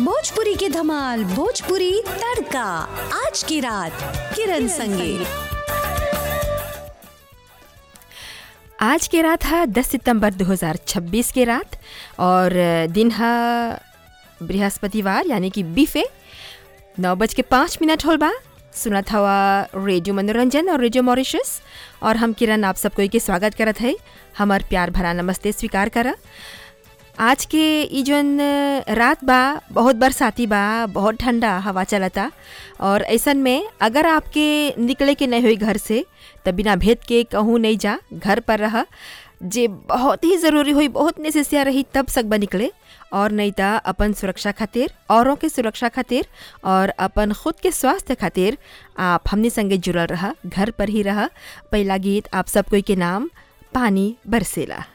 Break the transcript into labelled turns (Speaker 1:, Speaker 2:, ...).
Speaker 1: भोजपुरी की धमाल भोजपुरी तड़का आज की रात किरण संगे
Speaker 2: आज के रात है 10 सितंबर 2026 के रात और दिन है बृहस्पतिवार यानी कि बीफे नौ बज के पाँच मिनट होल बा सुनत हवा रेडियो मनोरंजन और रेडियो मॉरिशस और हम किरण आप सबको के स्वागत करत है हमार प्यार भरा नमस्ते स्वीकार करा आज के ई जौन रात बा बहुत बरसाती बा बहुत ठंडा हवा चलता और ऐसन में अगर आपके निकले के नहीं हुई घर से तो बिना भेद के कहूँ नहीं जा घर पर रह जे बहुत ही ज़रूरी हुई बहुत नेसेसिया रही तब सकबा निकले और नहीं तो अपन सुरक्षा खातिर औरों के सुरक्षा खातिर और अपन खुद के स्वास्थ्य खातिर आप हमने संगे जुड़ल रहा घर पर ही रहा पहला गीत आप सब कोई के नाम पानी बरसेला